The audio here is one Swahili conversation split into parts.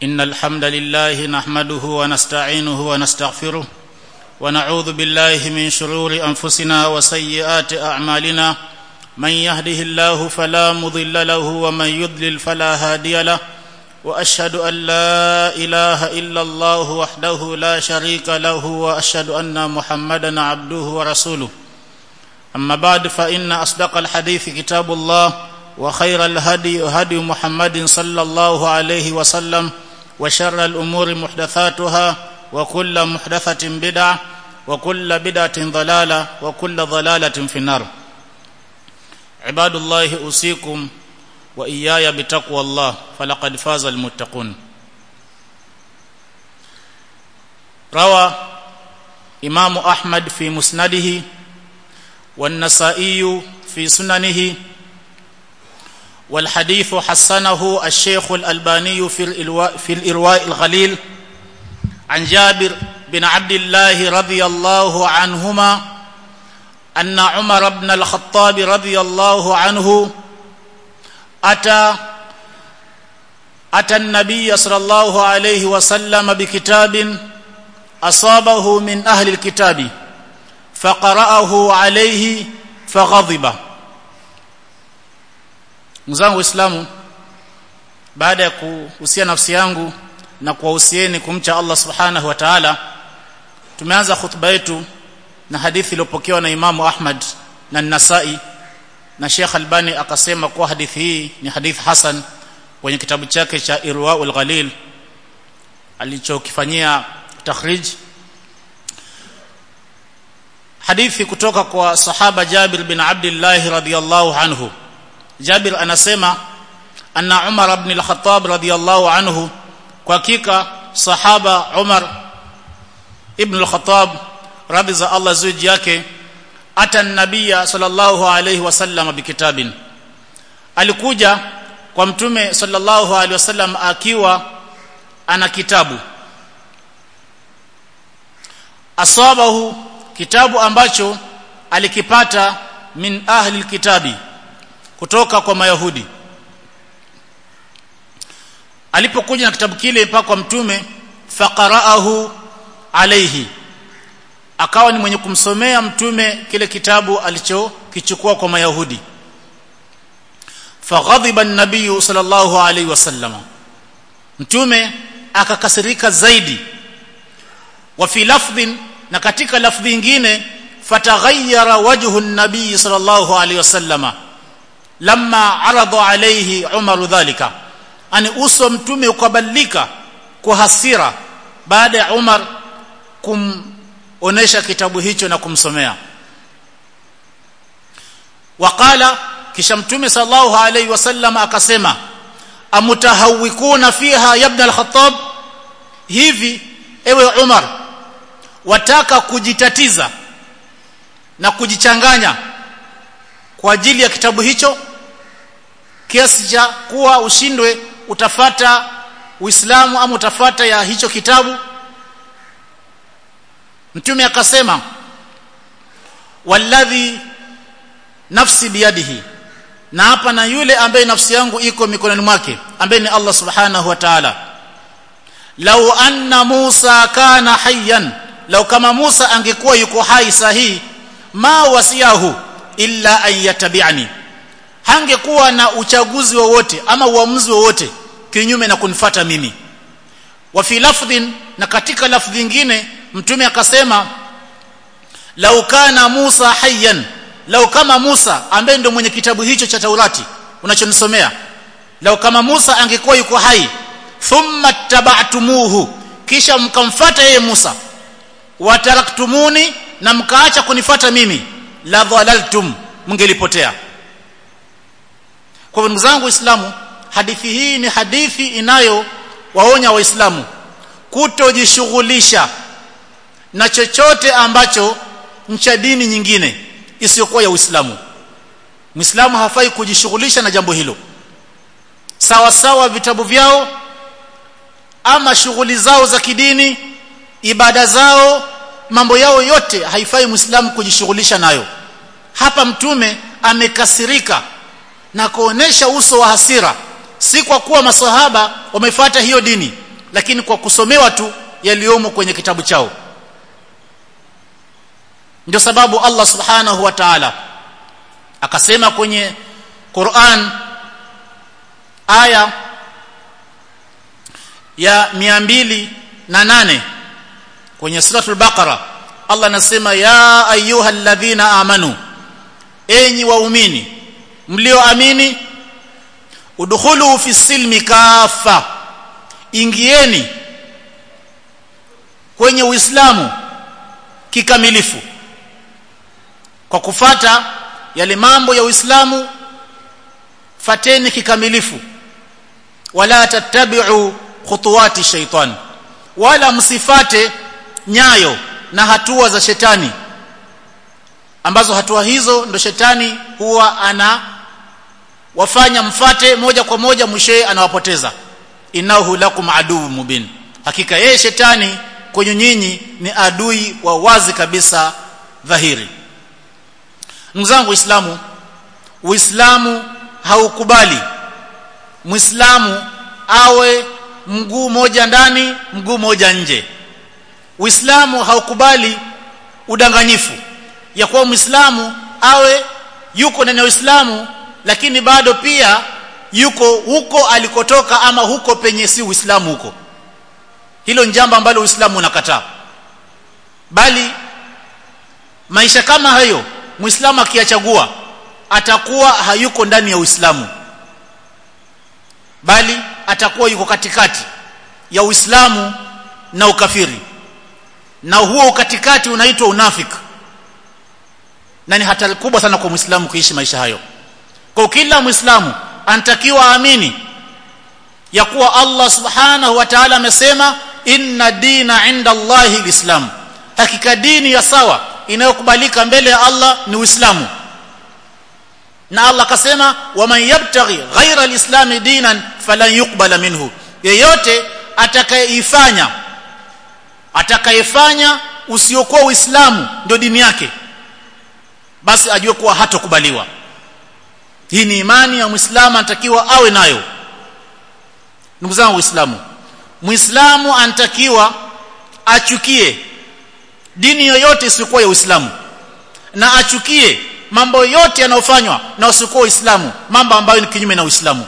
ان الحمد لله نحمده ونستعينه ونستغفره ونعوذ بالله من شرور انفسنا وسيئات اعمالنا من يهده الله فلا مضل له ومن يضلل فلا هادي له واشهد ان لا اله الا الله وحده لا شريك له واشهد ان محمدا عبده ورسوله اما بعد فان اصدق الحديث كتاب الله وخير الهدي هدي محمد صلى الله عليه وسلم وشر الامور محدثاتها وكل محدثه بدعه وكل بدعه ضلاله وكل ضلاله في النار عباد الله اوصيكم واياي بتقوى الله فلقد فاز المتقون روى امام احمد في مسنده والنسائي في سننه والحديث حسنه الشيخ الألباني في الإرواء, في الإرواء الغليل عن جابر بن عبد الله رضي الله عنهما أن عمر بن الخطاب رضي الله عنه أتى أتى النبي صلى الله عليه وسلم بكتاب أصابه من أهل الكتاب فقرأه عليه فغضب mzangu waislamu baada ya kuhusia nafsi yangu na kuwahusieni kumcha Allah subhanahu wa ta'ala tumeanza khutba yetu na hadithi iliyopokewa na Imamu Ahmad na Nasai na Sheikh Albani akasema kuwa hadithi hii ni hadithi hasan kwenye kitabu chake cha Irwaul Ghalil alichokifanyia takhrij hadithi kutoka kwa sahaba Jabir bin Abdullah radhiyallahu anhu Jabir anasema anna Umar ibn al-Khattab radiyallahu anhu kwa hakika sahaba Umar ibn al-Khattab radhi za Allah zuji yake ata nabiyya sallallahu alayhi wasallam bikitabin alikuja kwa mtume sallallahu alayhi wasallam akiwa ana kitabu asabahu kitabu ambacho alikipata min ahli alkitabi kutoka kwa mayahudi alipokuja na kitabu kile mpaka kwa mtume faqaraahu alayhi akawa ni mwenye kumsomea mtume kile kitabu alichokichukua kwa mayahudi faghadhiba an-nabiy sallallahu alayhi wasallam mtume akakasirika zaidi wa fi lafdhin na katika lafdhi nyingine fataghayyara wajhu an-nabiy sallallahu alayhi wasallama lamma arada alayhi Umar dhalika ani uso mtume ukabadilika kwa hasira baada ya Umar kumonesha kitabu hicho na kumsomea waqala kisha mtume sallallahu alayhi wasallam akasema amutahawikuna fiha ya ibn al-khattab hivi ewe Umar wataka kujitatiza na kujichanganya kwa ajili ya kitabu hicho kiasi cha kuwa ushindwe utafata Uislamu ama utafata ya hicho kitabu Mtume akasema walladhi nafsi biyadihi na hapa na yule ambaye nafsi yangu iko mikononi mwake ambaye ni Allah subhanahu wa ta'ala lau anna Musa kana hayyan lau kama Musa angekuwa yuko hai sahihi ma wasiyahu illa an yatabi'ani hangekuwa na uchaguzi wowote ama uamuzi wowote kinyume na kunifata mimi wa fi lafdhin na katika lafdhi nyingine mtume akasema lau kana Musa hayyan lau kama Musa ambaye ndio mwenye kitabu hicho cha Taurati unachonisomea lau kama Musa angekuwa yuko hai thumma taba'tumuhu kisha mkamfata yeye Musa wataraktumuni na mkaacha kunifata mimi la dhalaltum mngelipotea kwa ndugu zangu waislamu hadithi hii ni hadithi inayo waonya waislamu kutojishughulisha na chochote ambacho ncha dini nyingine isiyokuwa ya Uislamu Muislamu hafai kujishughulisha na jambo hilo sawa sawa vitabu vyao ama shughuli zao za kidini ibada zao mambo yao yote haifai Muislamu kujishughulisha nayo hapa mtume amekasirika na kuonesha uso wa hasira si kwa kuwa masahaba wamefuata hiyo dini lakini kwa kusomewa tu yaliyomo kwenye kitabu chao ndio sababu Allah subhanahu wa ta'ala akasema kwenye Qur'an aya ya 208 kwenye suratul baqara Allah anasema ya ayyuhalladhina amanu enyi waumini mlioamini udkhulu fi silmi kafa ingieni kwenye uislamu kikamilifu kwa kufata yale mambo ya uislamu fateni kikamilifu wala tattabi'u khutuwati shaitan wala msifate nyayo na hatua za shetani ambazo hatua hizo ndo shetani huwa ana wafanya mfate moja kwa moja mwishoe anawapoteza innahu lakum aduu mubin hakika yeye shetani kwenye nyinyi ni adui wa wazi kabisa dhahiri ndugu zangu waislamu uislamu haukubali muislamu awe mguu moja ndani mguu moja nje uislamu haukubali udanganyifu ya kuwa muislamu awe yuko ndani ya uislamu lakini bado pia yuko huko alikotoka ama huko penye si uislamu huko hilo ni jambo ambalo uislamu unakataa bali maisha kama hayo muislamu akiyachagua atakuwa hayuko ndani ya uislamu bali atakuwa yuko katikati ya uislamu na ukafiri na huo katikati unaitwa unafiki na ni hatari kubwa sana kwa muislamu kuishi maisha hayo kwa kila muislamu anatakiwa aamini ya kuwa Allah subhanahu wa ta'ala amesema inna dina inda Allahi alislam hakika dini ya sawa inayokubalika mbele ya Allah ni Uislamu na Allah akasema waman yabtaghi ghaira alislami dinan falan yuqbala minhu yeyote atakayeifanya atakayefanya usiokuwa Uislamu ndio dini yake basi ajue kuwa hatokubaliwa hii ni imani ya Muislamu anatakiwa awe nayo ndugu zangu waislamu muislamu anatakiwa achukie dini yoyote isiyokuwa ya Uislamu na achukie mambo yote yanayofanywa na usiokuwa Uislamu mambo ambayo ni kinyume na Uislamu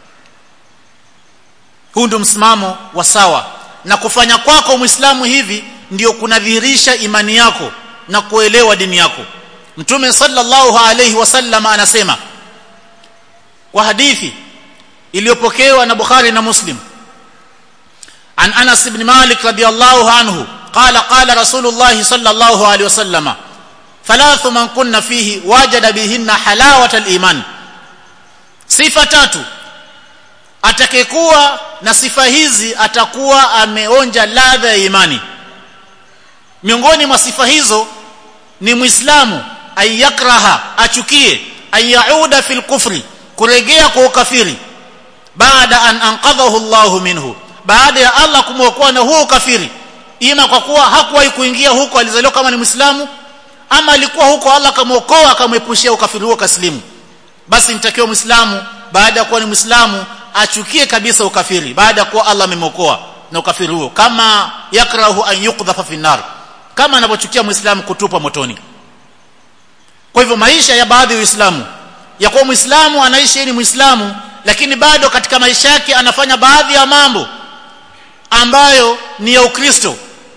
huu ndio msimamo wa sawa na kufanya kwako muislamu hivi ndio kunadhihirisha imani yako na kuelewa dini yako mtume sallallahu alayhi wasallam anasema kwa hadithi iliyopokewa na Bukhari na Muslim an Anas ibn Malik radiyallahu anhu qala qala Rasulullah sallallahu alayhi wasallam thalathu man kunna fihi wajada bihinna halawata al-iman sifa tatu atakayekuwa na sifa hizi atakuwa ameonja ladha ya imani miongoni mwa sifa hizo ni muislamu ayakraha achukie ayauda fil kufri kurejea kwa ukafiri baada an anqadhahu Allah minhu baada ya Allah kumwokoa na huo ukafiri ima kwa kuwa hakuwahi kuingia huko alizaliwa kama ni muislamu ama alikuwa huko Allah akamwokoa akamwepushia ukafiri huo kaslimu basi nitakiwa muislamu baada ya kuwa ni muislamu achukie kabisa ukafiri baada ya kuwa Allah amemwokoa na ukafiri huo kama yakrahu an yuqdhafa fi nar kama anavyochukia muislamu kutupwa motoni kwa hivyo maisha ya baadhi ya waislamu ya kuwa muislamu anaishi ni muislamu lakini bado katika maisha yake anafanya baadhi ya mambo ambayo ni ya ukristo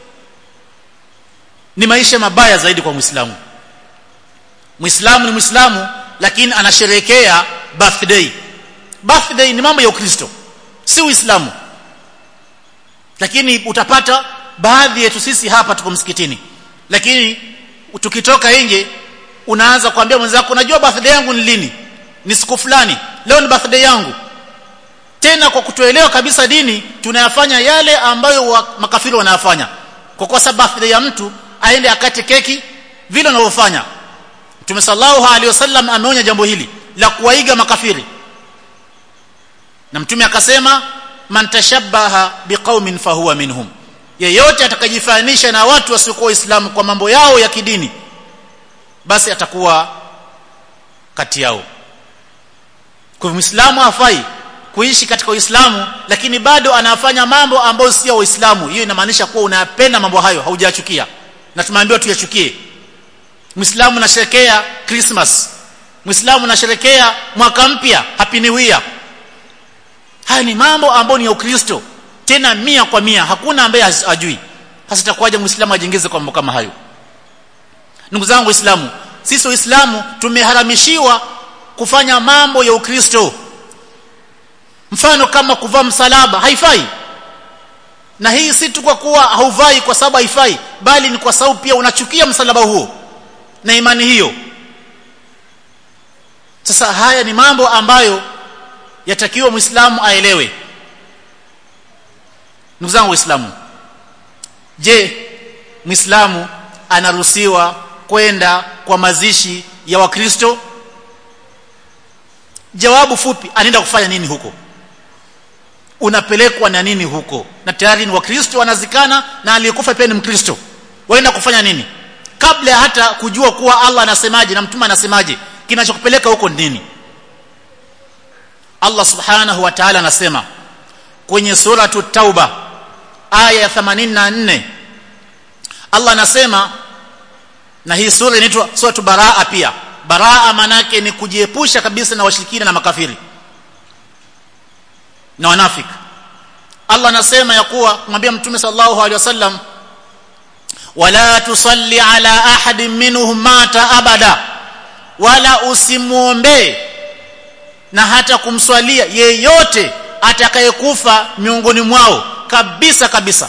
ni maisha mabaya zaidi kwa muislamu muislamu ni muislamu lakini anasherehekea birthday birthday ni mambo ya ukristo si uislamu lakini utapata baadhi yetu sisi hapa tuko msikitini lakini tukitoka nje unaanza kuambia mwenzako unajua birthday yangu ni lini ni siku fulani leo ni birthday yangu tena kwa kutoelewa kabisa dini tunayafanya yale ambayo wa, makafiri wanayafanya kwa kwa sababu birthday ya mtu aende akate keki vile wanavyofanya Mtume sallallahu alaihi wasallam ameonya jambo hili la kuwaiga makafiri na mtume akasema man tashabbaha biqaumin fahuwa minhum yeyote atakajifanisha na watu wasiokuwa waislamu kwa mambo yao ya kidini basi atakuwa kati yao kwa muislamu hafai kuishi katika Uislamu lakini bado anafanya mambo ambayo sio Uislamu hiyo inamaanisha kuwa unayapenda mambo hayo haujachukia na tumeambiwa tuyachukie Muislamu anasherekea Christmas Muislamu anasherekea mwaka mpya Happy New Year haya ni mambo ambayo ni ya Ukristo tena mia kwa mia hakuna ambaye hajui sasa itakuwaje Muislamu ajengeze kwa mambo kama hayo ndugu zangu Waislamu sisi Waislamu tumeharamishiwa kufanya mambo ya Ukristo mfano kama kuvaa msalaba haifai na hii si tu kwa kuwa hauvai kwa sababu haifai bali ni kwa sababu pia unachukia msalaba huo na imani hiyo sasa haya ni mambo ambayo yatakiwa muislamu aelewe ndugu zangu waislamu je muislamu anaruhusiwa kwenda kwa mazishi ya wakristo jawabu fupi anaenda kufanya nini huko unapelekwa na nini huko na tayari ni wakristo wanazikana na aliyekufa pia ni mkristo waenda kufanya nini kabla hata kujua kuwa Allah anasemaje na mtume anasemaje kinachokupeleka huko nini Allah subhanahu wa ta'ala anasema kwenye suratu tauba aya ya 84 Allah anasema na hii sura inaitwa suratu baraa pia baraa manake ni kujiepusha kabisa na washirikina na makafiri na wanafiki Allah anasema ya kuwa kumwambia mtume sallallahu alaihi wasallam wala tusalli ala ahadin minhum mata abada wala usimuombe na hata kumswalia yeyote atakayekufa miongoni mwao kabisa kabisa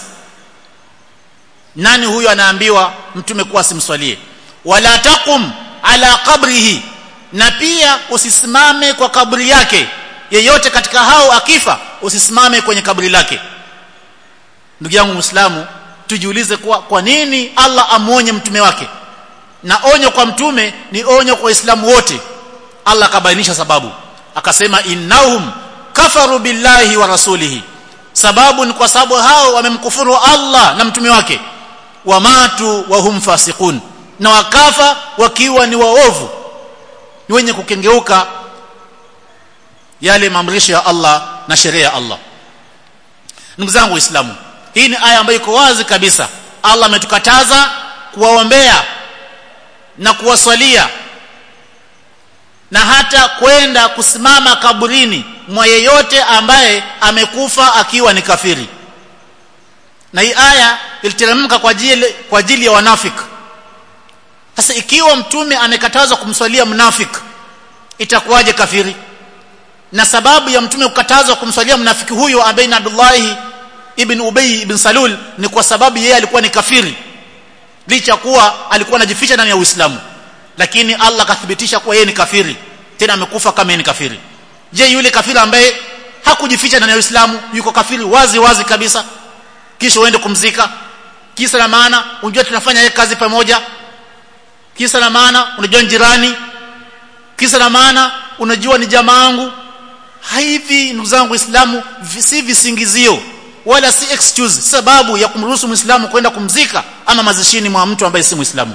nani huyo anaambiwa mtume kuwa simswalie wala taqum ala qabrihi na pia usisimame kwa kaburi yake yeyote katika hao akifa usisimame kwenye kaburi lake ndugu yangu muislamu tujiulize kwa, kwa nini Allah amuonye mtume wake na onyo kwa mtume ni onyo kwa waislamu wote Allah akabainisha sababu akasema innahum kafaru billahi wa rasulihi sababu ni kwa sababu hao wamemkufuru Allah na mtume wake wamatu wa hum fasiqun na wakafa wakiwa ni waovu ni wenye kukengeuka yale maamrisho ya Allah na sheria ya Allah ndugu zangu waislamu hii ni aya ambayo iko wazi kabisa Allah ametukataza kuwaombea na kuwaswalia na hata kwenda kusimama kaburini mwa yeyote ambaye amekufa akiwa ni kafiri na hii aya iliteremka kwa ajili kwa ajili ya wanafiki sasa ikiwa mtume amekatazwa kumswalia mnafiki itakuwaje kafiri na sababu ya mtume kukatazwa kumswalia mnafiki huyo ambaye ni Abdullah ibn Ubay ibn Salul ni kwa sababu yeye alikuwa ni kafiri licha kuwa alikuwa anajificha ndani ya Uislamu lakini Allah akathibitisha kuwa yeye ni kafiri tena amekufa kama yeye ni kafiri je yule kafiri ambaye hakujificha ndani ya Uislamu yuko kafiri wazi wazi kabisa kisha uende kumzika kisa na maana unajua tunafanya kazi pamoja kisa na maana unajua jirani kisa na maana unajua ni jamaa yangu hivi ndugu zangu waislamu si visingizio wala si excuse sababu ya kumruhusu muislamu kwenda kumzika ama mazishini mwa mtu ambaye si muislamu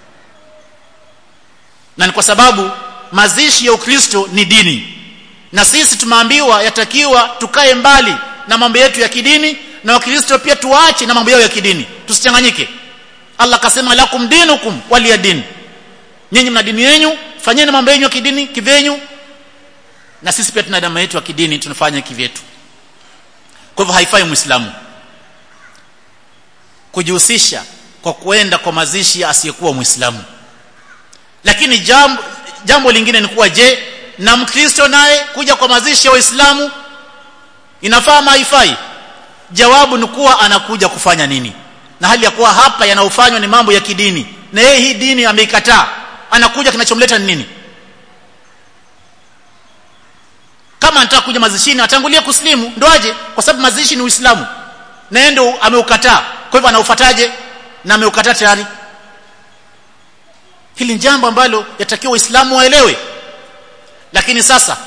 na ni kwa sababu mazishi ya ukristo ni dini na sisi tumeambiwa yatakiwa tukae mbali na mambo yetu ya kidini na wakristo pia tuache na mambo yao ya kidini tusichanganyike Allah akasema lakum dinukum waliya din nyinyi mna dini yenu fanyeni mambo yenu ya kidini kivyenyu na sisi pia tuna damu yetu ya kidini tunafanya kivyetu kwa hivyo haifai muislamu kujihusisha kwa kuenda kwa mazishi asiyekuwa muislamu lakini jambo jambo lingine ni kuwa je na mkristo naye kuja kwa mazishi ya waislamu inafaa ama haifai jawabu ni kuwa anakuja kufanya nini na hali ya kuwa hapa yanayofanywa ni mambo ya kidini na yeye hii dini ameikataa anakuja kinachomleta ni nini kama anataka kuja mazishini atangulie kuslimu ndo aje kwa sababu mazishi ni uislamu na yeye ndo ameukataa kwa hivyo anaufataje na ameukataa tayari hili ni jambo ambalo yatakiwa waislamu waelewe lakini sasa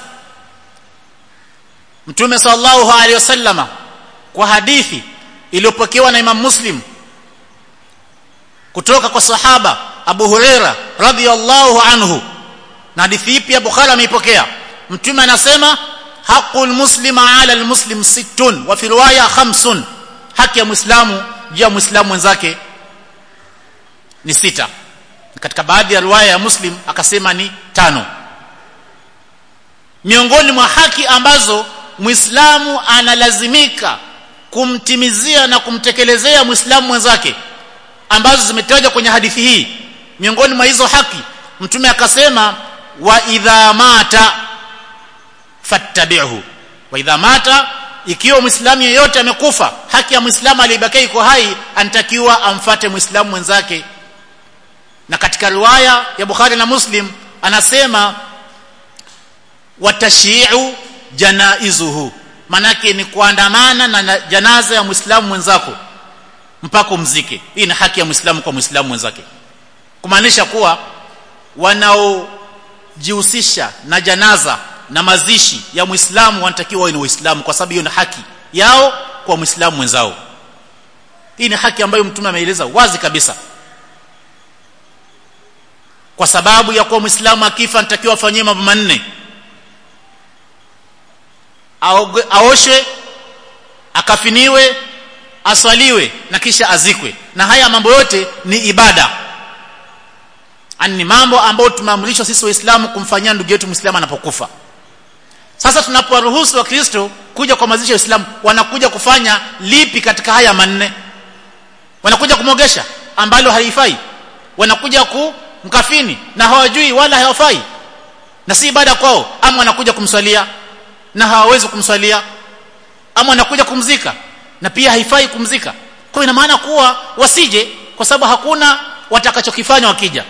mtume sallallahu alaihi wasallama kwa hadithi iliyopokewa na Imam Muslim kutoka kwa sahaba Abu Huraira radhiyallahu anhu na hadithi hii pia Bukhari ameipokea mtume anasema haqul muslima ala almuslim sittun wa fi riwaya khamsun haki ya muislamu juu ya muislamu mwenzake ni sita katika baadhi ya riwaya ya muslim akasema ni tano miongoni mwa haki ambazo muislamu analazimika kumtimizia na kumtekelezea muislamu mwenzake ambazo zimetajwa kwenye hadithi hii miongoni mwa hizo haki mtume akasema wa idha mata fattabi'hu wa idha mata ikiwa muislamu yeyote amekufa haki ya muislamu aliyebakia iko hai anatakiwa amfate muislamu mwenzake na katika riwaya ya Bukhari na Muslim anasema watashi'u janaizuhu manake ni kuandamana na janaza ya muislamu mwenzako mpaka umzike hii ni haki ya muislamu kwa muislamu mwenzake kumaanisha kuwa wanaojihusisha na janaza na mazishi ya muislamu wanatakiwa wawe ni waislamu kwa sababu hiyo ni haki yao kwa muislamu mwenzao hii ni haki ambayo mtume ameeleza wazi kabisa kwa sababu ya kuwa muislamu akifa anatakiwa afanyie mambo manne aoshwe akafiniwe aswaliwe na kisha azikwe na haya mambo yote ni ibada ni mambo ambayo tumeamrishwa sisi waislamu kumfanyia ndugu yetu muislamu anapokufa sasa tunapowaruhusu wakristo kuja kwa mazishi ya uislamu wanakuja kufanya lipi katika haya manne wanakuja kumogesha ambalo haifai wanakuja kumkafini na hawajui wala hawafai na si ibada kwao ama wanakuja kumswalia na hawawezi kumswalia ama wanakuja kumzika na pia haifai kumzika kwa ina maana kuwa wasije kwa sababu hakuna watakachokifanya wakija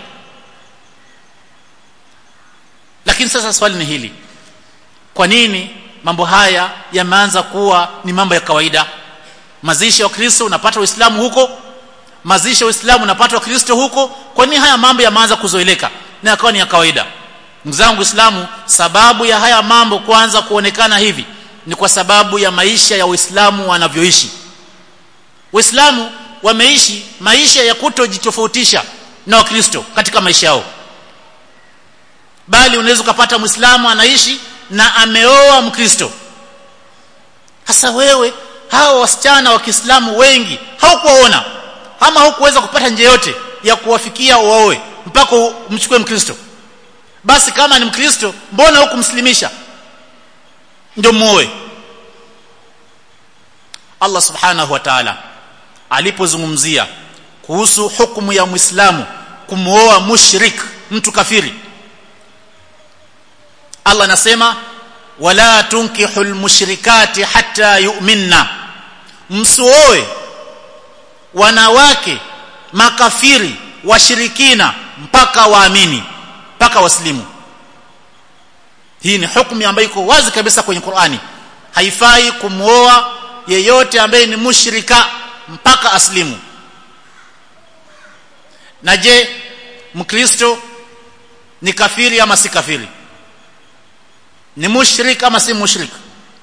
lakini sasa swali ni hili kwa nini mambo haya yameanza kuwa ni mambo ya kawaida mazishi ya Kristo unapata Uislamu huko mazishi ya Uislamu unapata wa Kristo huko kwa nini haya mambo yameanza kuzoeleka na yakawa ni ya kawaida ndugu zangu Uislamu sababu ya haya mambo kuanza kuonekana hivi ni kwa sababu ya maisha ya Uislamu wanavyoishi Waislamu wameishi maisha ya kutojitofautisha na Wakristo katika maisha yao bali unaweza kupata Muislamu anaishi na ameoa Mkristo hasa wewe hao wasichana wa Kiislamu wengi haukuwaona ama hukuweza kupata njia yote ya kuwafikia waoe mpaka umchukue Mkristo basi kama ni Mkristo mbona hukumslimisha ndio muoe Allah subhanahu wa ta'ala alipozungumzia kuhusu hukumu ya Muislamu kumuoa mushrik mtu kafiri Allah anasema wala tunkihul mushrikati hatta yu'minna msuoe wanawake makafiri washirikina mpaka waamini mpaka waslimu hii ni hukumu ambayo iko wazi kabisa kwenye Qur'ani haifai kumuoa yeyote ambaye ni mushrika mpaka aslimu na je mkristo ni kafiri ama si kafiri ni mushrik ama si mushrik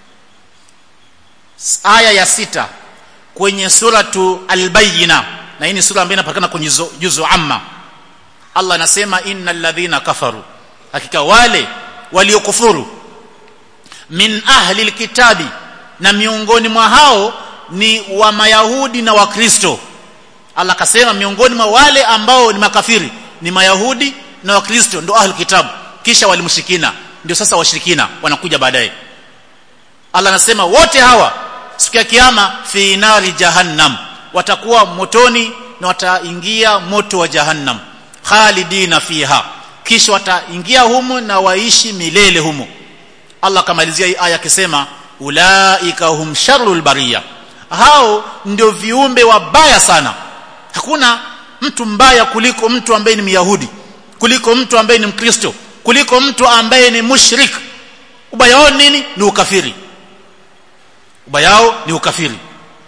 aya ya sita kwenye suratu al-bayyina na hii ni sura ambayo inapatikana kwenye juzu amma Allah anasema innal ladhina kafaru hakika wale waliokufuru min ahli alkitabi na miongoni mwa hao ni wa mayahudi na wakristo Allah akasema miongoni mwa wale ambao ni makafiri ni mayahudi na wakristo ndio ahli kitabu kisha walimshikina ndio sasa washirikina wanakuja baadaye Allah anasema wote hawa siku ya kiyama fi nari jahannam watakuwa motoni na wataingia moto wa jahannam khalidina fiha kisha wataingia humo na waishi milele humo Allah kamalizia hii aya akisema ulaika hum sharrul bariya hao ndio viumbe wabaya sana hakuna mtu mbaya kuliko mtu ambaye ni myahudi kuliko mtu ambaye ni mkristo kuliko mtu ambaye ni mushrik ubaya wao nini ni ukafiri ubaya wao ni ukafiri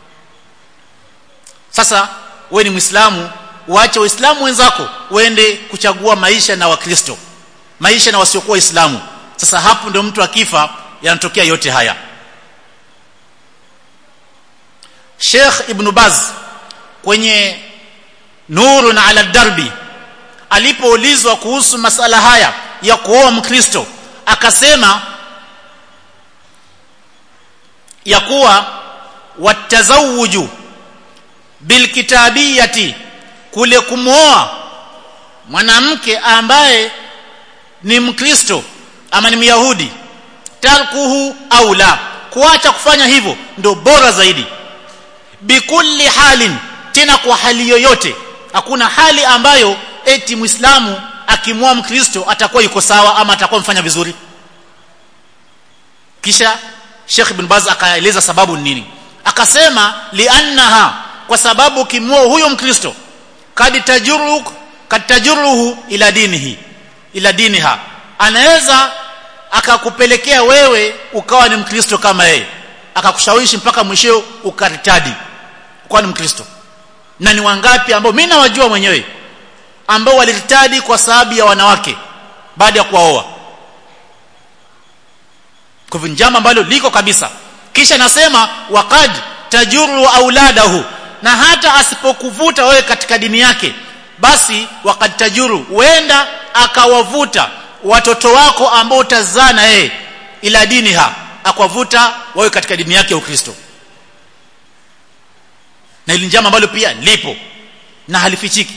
sasa wewe ni muislamu uache waislamu wenzako uende kuchagua maisha na wakristo maisha na wasiokuwa waislamu sasa hapo ndio mtu akifa yanatokea yote haya Sheikh Ibn Baz kwenye Nurun ala Darbi alipoulizwa kuhusu masala haya ya kuoa mkristo akasema ya kuwa watazawuju bilkitabiyati kule kumwoa mwanamke ambaye ni mkristo ama ni myahudi tarkuhu au la kuacha kufanya hivyo ndio bora zaidi bikulli halin tena kwa hali yoyote hakuna hali ambayo eti muislamu akimwoa mkristo atakuwa yuko sawa ama atakuwa mfanya vizuri kisha Sheikh Ibn Baz akaeleza sababu ni nini akasema liannaha kwa sababu kimwoa huyo mkristo kad tajuru kad tajuruhu ila dinihi ila diniha anaweza akakupelekea wewe ukawa ni mkristo kama yeye akakushawishi mpaka mwisho ukaritadi ukawa ni mkristo na ni wangapi ambao mimi nawajua mwenyewe ambao waliritadi kwa sababu ya wanawake baada ya kuwaoa kwa hivyo njama ambalo liko kabisa kisha nasema waqad tajuru auladahu na hata asipokuvuta wewe katika dini yake basi waqad tajuru huenda akawavuta watoto wako ambao utazaa na yeye ila dini ha akwavuta wawe katika dini yake ya Ukristo na ili njama ambalo pia lipo na halifichiki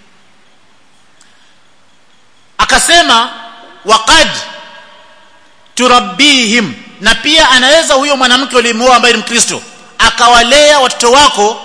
akasema waqad turabbihim na pia anaweza huyo mwanamke ulimuoa ambaye ni Mkristo akawalea watoto wako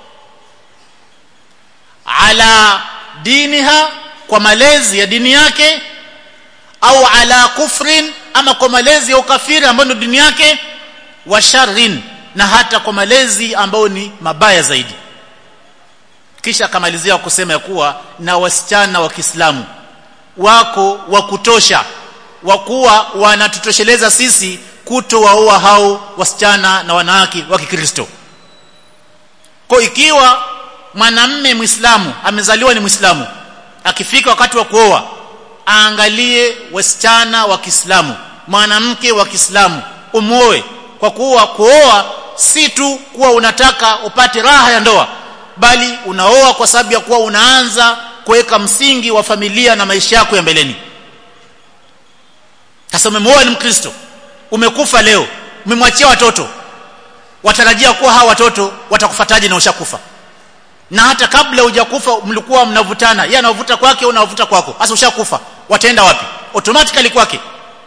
ala diniha kwa malezi ya dini yake au ala kufrin ama kwa malezi ya ukafiri ambayo ndio dini yake wa sharrin na hata kwa malezi ambayo ni mabaya zaidi kisha akamalizia kusema ya kuwa na wasichana wa Kiislamu wako wa kutosha wa kuwa wanatutosheleza sisi kutowaoa hao wasichana na wanawake wa Kikristo kwa ikiwa mwanamme Muislamu amezaliwa ni Muislamu akifika wakati wa kuoa aangalie wasichana wa Kiislamu mwanamke wa Kiislamu umuoe kwa kuwa kuoa si tu kuwa unataka upate raha ya ndoa bali unaoa kwa sababu ya kuwa unaanza kuweka msingi wa familia na maisha yako ya mbeleni sasa umemuoa ni mkristo umekufa leo umemwachia watoto watarajia kuwa hawa watoto watakufataje na ushakufa na hata kabla hujakufa mlikuwa mnavutana yeye anavuta kwake unavuta kwako sasa ushakufa wataenda wapi automatically kwake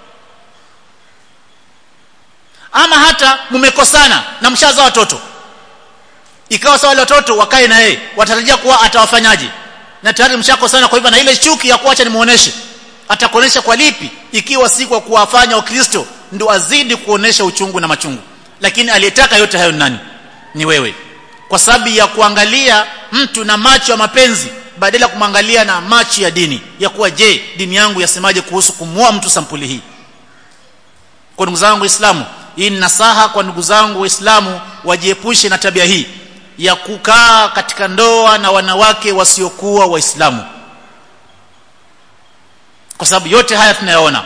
ama hata mmekosana na mshaza watoto ikawa sawa wale watoto wakae na yeye watarajia kuwa atawafanyaje na tayari mshakosana kwa hivyo na ile chuki ya kuacha nimuoneshe atakuonesha kwa lipi ikiwa si kwa kuwafanya wakristo ndio azidi kuonesha uchungu na machungu lakini aliyetaka yote hayo nani ni wewe kwa sababu ya kuangalia mtu na macho ya mapenzi badala ya kumwangalia na macho ya dini ya kuwa je dini yangu yasemaje kuhusu kumua mtu sampuli hii kwa ndugu zangu waislamu hii ni nasaha kwa ndugu zangu waislamu wajiepushe na tabia hii ya kukaa katika ndoa na wanawake wasiokuwa waislamu kwa sababu yote haya tunayaona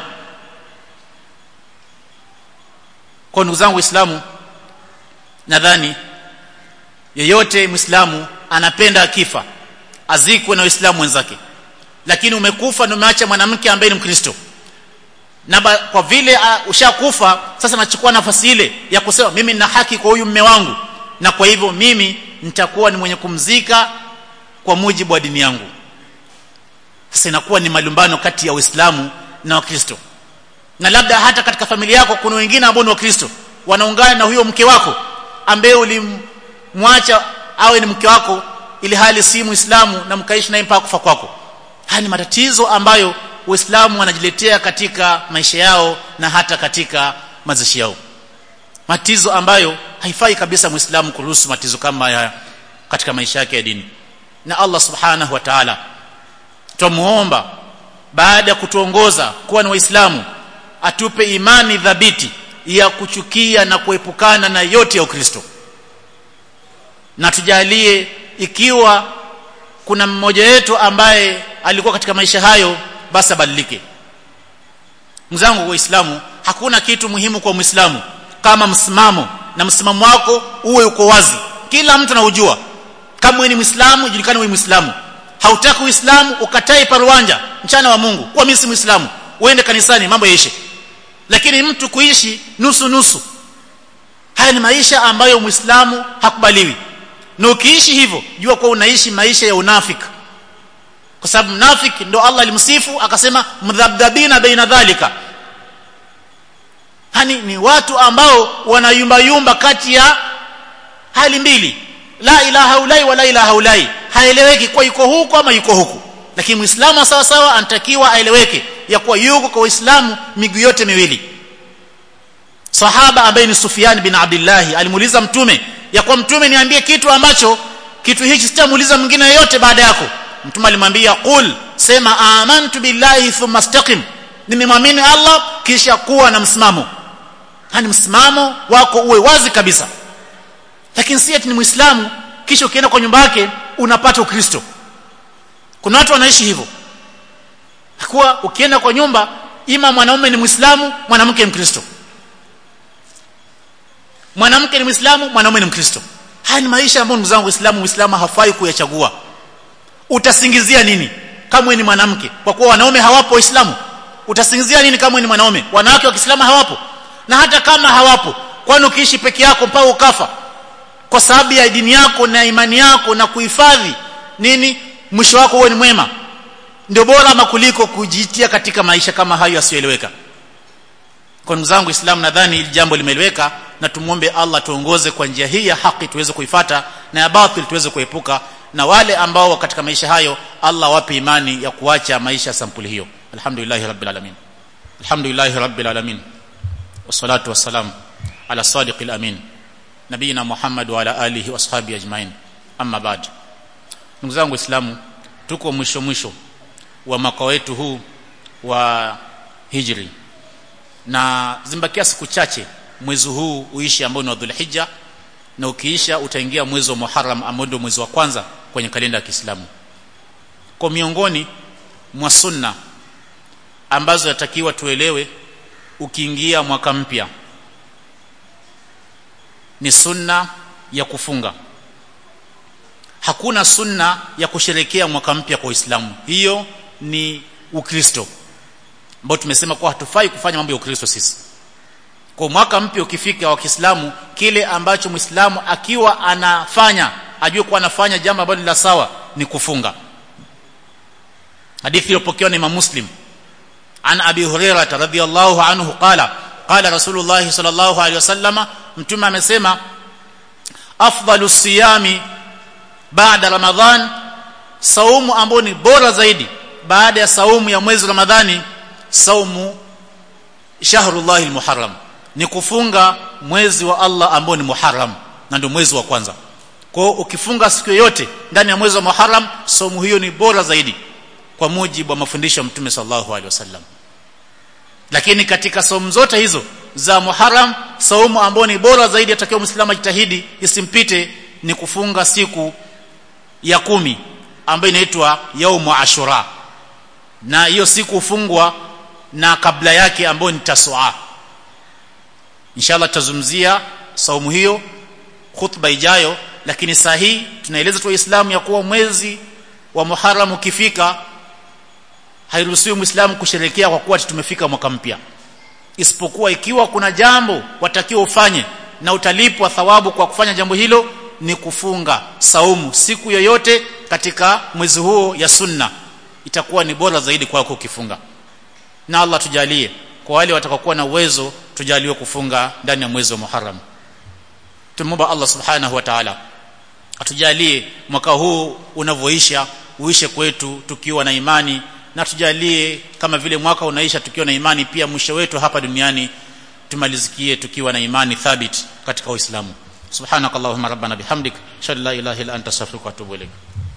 kwa ndugu zangu waislamu nadhani yeyote muislamu anapenda akifa azikwe na waislamu wenzake lakini umekufa na umeacha mwanamke ambaye ni mkristo na ba, kwa vile uh, ushakufa sasa nachukua nafasi ile ya kusema mimi nina haki kwa huyu mme wangu na kwa hivyo mimi nitakuwa ni mwenye kumzika kwa mujibu wa dini yangu sasa inakuwa ni malumbano kati ya Uislamu na Wakristo na labda hata katika familia yako kuna wengine ambao ni Wakristo wanaungana na huyo mke wako ambaye ulimwacha awe ni mke wako ili hali si Muislamu na mkaishi naye mpaka kufa kwako haya ni matatizo ambayo Uislamu wanajiletea katika maisha yao na hata katika mazishi yao matizo ambayo haifai kabisa muislamu kuruhusu matizo kama haya katika maisha yake ya dini na Allah subhanahu wa ta'ala tumuomba baada ya kutuongoza kuwa ni waislamu atupe imani dhabiti ya kuchukia na kuepukana na yote ya Ukristo na tujalie ikiwa kuna mmoja wetu ambaye alikuwa katika maisha hayo basi abadilike mzangu waislamu hakuna kitu muhimu kwa muislamu kama msimamo na msimamo wako uwe uko wazi kila mtu anaujua kama wewe ni muislamu julikane wewe muislamu hautaki uislamu ukatai paruanja mchana wa Mungu kwa mimi si muislamu uende kanisani mambo yaishe lakini mtu kuishi nusu nusu haya ni maisha ambayo muislamu hakubaliwi na ukiishi hivyo jua kuwa unaishi maisha ya unafiki kwa sababu mnafiki ndo Allah alimsifu akasema mdhabdhabina baina dhalika hani ni watu ambao wanayumba yumba kati ya hali mbili la ilaha ulai wala ilaha ulai haeleweki kwa yuko huko ama yuko huku lakini muislamu sawa sawa anatakiwa aeleweke ya kuwa yuko kwa uislamu miguu yote miwili sahaba ambaye ni Sufyan bin Abdullah alimuuliza mtume ya kwa mtume niambie kitu ambacho kitu hichi sitamuuliza mwingine yeyote baada yako mtume alimwambia qul sema amantu billahi thumma istaqim nimemwamini Allah kisha kuwa na msimamo hani msimamo wako uwe wazi kabisa lakini si eti ni muislamu kisha ukienda kwa nyumba yake unapata ukristo kuna watu wanaishi hivyo kuwa ukienda kwa nyumba ima mwanaume ni muislamu mwanamke ni mkristo mwanamke ni muislamu mwanaume ni mkristo haya ni maisha ambayo ndugu zangu waislamu muislamu hafai kuyachagua utasingizia nini kama ni mwanamke kwa kuwa wanaume hawapo waislamu utasingizia nini kama ni mwanaume wanawake wa Kiislamu hawapo na hata kama hawapo kwani ukiishi peke yako mpaka ukafa kwa sababu ya dini yako na imani yako na kuhifadhi nini mwisho wako uwe ni mwema ndio bora ama kuliko kujitia katika maisha kama hayo yasiyoeleweka kwa ndugu zangu Islam nadhani hili jambo limeeleweka na tumuombe Allah tuongoze kwa njia hii ya haki tuweze kuifata na ya batil tuweze kuepuka na wale ambao katika maisha hayo Allah wape imani ya kuacha maisha sampuli hiyo alhamdulillah rabbil alamin alhamdulillah rabbil alamin wassalatu wassalam ala sadiqil amin nabiyina muhammad wa ala alihi washabi ajmain amma ba'd ndugu zangu waislamu tuko mwisho mwisho wa mwaka wetu huu wa hijri na zimbakia siku chache mwezi huu uishi ambao ni wa dhulhijja na ukiisha utaingia mwezi wa Muharram ambao ndio mwezi wa kwanza kwenye kalenda ya Kiislamu. Kwa miongoni mwa sunna ambazo yatakiwa tuelewe ukiingia mwaka mpya ni sunna ya kufunga. Hakuna sunna ya kusherekea mwaka mpya kwa Uislamu. Hiyo ni Ukristo ambao tumesema kwa hatufai kufanya mambo ya Ukristo sisi kwa mwaka mpya ukifika wa Kiislamu kile ambacho Muislamu akiwa anafanya ajue kuwa anafanya jambo ambalo la sawa ni kufunga hadithi iliyopokewa na Imam Muslim an Abi Hurairah radhiyallahu anhu qala qala Rasulullah sallallahu alaihi wasallama mtume amesema afdalu siyami baada Ramadhan saumu ambao ni bora zaidi baada ya saumu ya mwezi Ramadhani saumu shahrullahi almuharram ni kufunga mwezi wa Allah ambao ni Muharram na ndio mwezi wa kwanza. Kwa hiyo ukifunga siku yoyote ndani ya mwezi wa Muharram, saumu hiyo ni bora zaidi kwa mujibu wa mafundisho ya Mtume sallallahu alaihi wasallam. Lakini katika saumu zote hizo za Muharram, saumu ambayo ni bora zaidi atakiwa Muislamu ajitahidi isimpite ni kufunga siku ya kumi ambayo inaitwa yaumu Ashura. Na hiyo siku hufungwa na kabla yake ambayo ni Tasua inshallah tutazungumzia saumu hiyo khutba ijayo lakini saa hii tunaeleza tu waislamu ya kuwa mwezi wa Muharram ukifika hairuhusiwi muislamu kusherekea kwa kuwa tumefika mwaka mpya isipokuwa ikiwa kuna jambo watakiwa ufanye na utalipwa thawabu kwa kufanya jambo hilo ni kufunga saumu siku yoyote katika mwezi huo ya sunna itakuwa ni bora zaidi kwako ukifunga na Allah tujalie kwa wale watakaokuwa na uwezo tujaliwe kufunga ndani ya mwezi wa Muharram tumomba Allah subhanahu wa ta'ala atujalie mwaka huu unavyoisha uishe kwetu tukiwa na imani na tujalie kama vile mwaka unaisha tukiwa na imani pia mwisho wetu hapa duniani tumalizikie tukiwa na imani thabit katika Uislamu subhanakallahumma rabbana bihamdik shalla ilaha illa anta astaghfiruka wa atubu ilaik